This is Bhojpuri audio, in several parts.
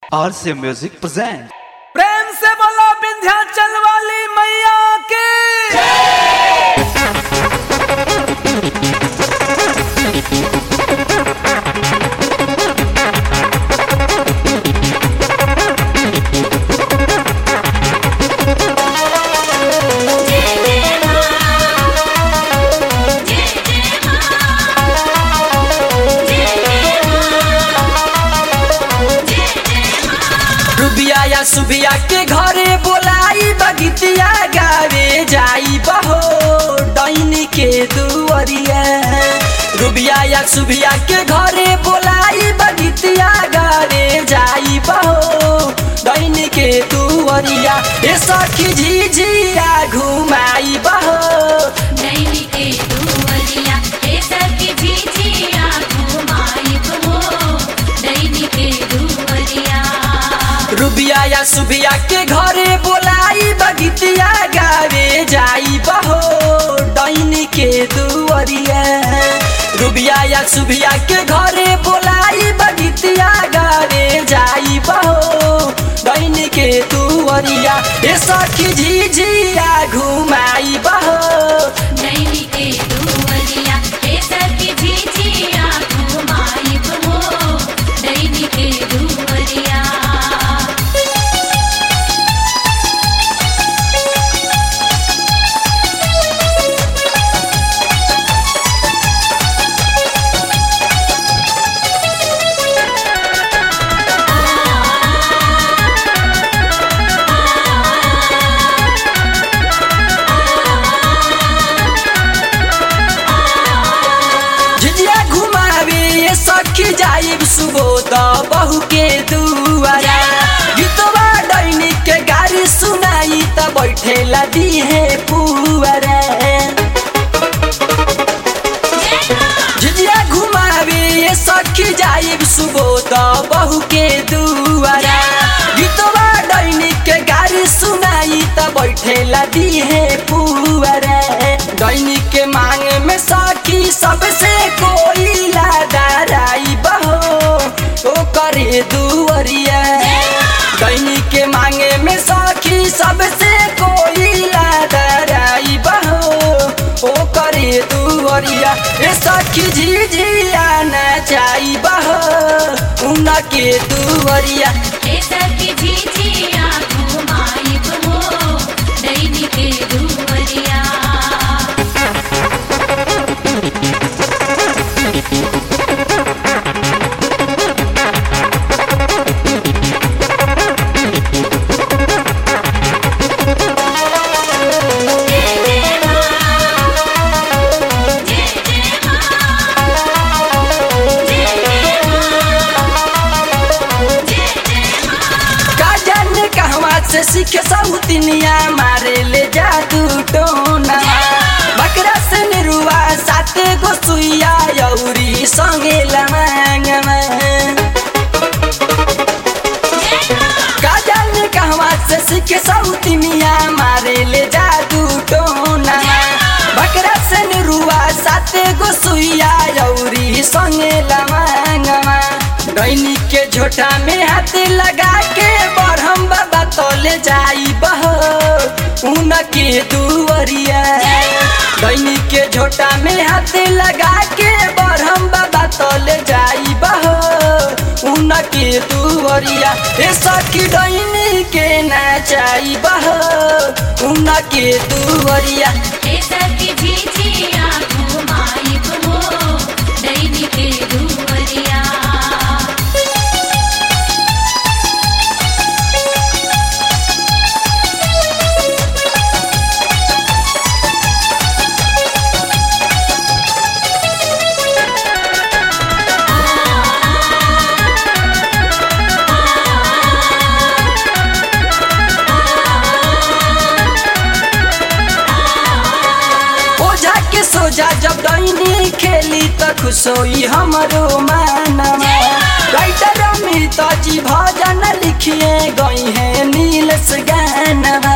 RC Music presents. प्रेम से बोलो विंध्याचल वाली मैया की रुबिया या सुबिया के घरे बोलाई बगितिया गावे जाई बहो डैनी के दुअरिया रुबिया या सुबिया के घरे बोलाई बगितिया गावे जाई बहो डैनी के दुअरिया ए सखी झिझिया घुमाई बहो नैनी के दुवरिया हे सखी झिझिया घुमाई हो नैनी के दुवरिया रुबिया या सुबिया के घरे बोलाई बगितिया गावे जाई बहो डैनी के दुअरिया रुबिया या सुबिया के घरे बोलाई बगितिया गावे जाई बहो डैनी के दुअरिया ए सखी झिझिया घुमाई बहो नैनी के दुवरिया हे सखी झिझिया घुमाई हो नैनी के दुवरिया झिझिया घुमावे ये सखी जाइब सुबोध बहू के दुआरा गीतवा डैनी के गाड़ी सुनाई त बैठेला दिहे पुअरा झिझिया घुमावे ये सखी जाइब सुबोध बहू के दुआरा गीतवा डैनी के गाड़ी सुनाई त बैठेला दिहे पुअरा डैनी के मांग में सखी सबसे कोई लादाराई बहो ओ करे दुअरिया दैनी के मांगे में सखी सबसे कोई लादाराई बहो ओ करे दुअरिया ए सखी झिझिया नचाई बहो उनके दुअरिया हे सखी झिझिया घुमाई हो नैनी के दुवरिया का जाने कहवा से सीखे सौतिनिया मारे ले जादू टोना बकरा से निरुआ साते गो सुइया यौरी संगे लमांगमा का जाने कहवा से सीखे सौतिनिया मारे ले जादू टोना बकरा से निरुआ साते गो सुइया यौरी संगे लमांगमा डैनी के झोटा में हाथ लगा के बरहम बाबा तोले जाई बहो उनके दुअरिया डैनी के झोटा में हाथ लगा के बरहम बाबा तोले जाई बहो उनके दुअरिया ए सखी डैनी के नाचाई बहो उनके दुअरिया हे सखी झिझिया घुमाई हो नैनी के दुवरिया ओझा के सोझा जब डैनी खेली त खुश होई हमरो मानमा राइटर अमित जी भजन लिखिए गई है नीलस गानवा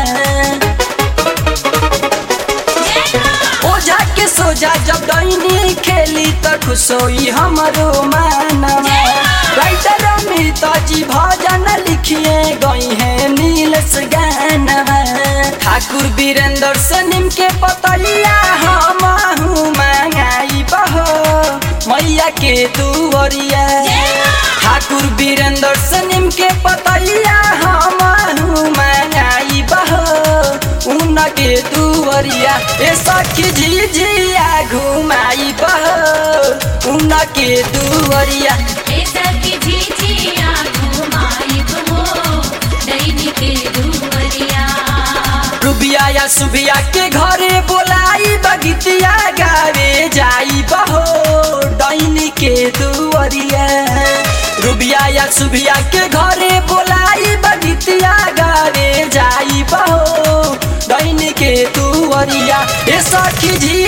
ओझा के सोझा जब डैनी खेली त खुश होई हमरो मानवा राइटर अमित जी भजन ठाकुर वीरेंद्र से निम के पतैया हम मंगाई बहो मैया के दुवरिया ठाकुर वीरेंद्र से निम के पतैया हम मंगाई बहो उनके दुवरिया ए सखी झिझिया घुमाई बहो उनके दुवरिया ए सखी झिझिया घुमाइब हो दैनी के दुवरिया रुबिया या सुबिया के घरे बोलाई बगीतिया गावे जाई बहो डैनी के दुवरिया रुबिया या सुबिया के घरे बोलाई बगीतिया गावे जाई बहो डैनी के दुवरिया ए सखी जी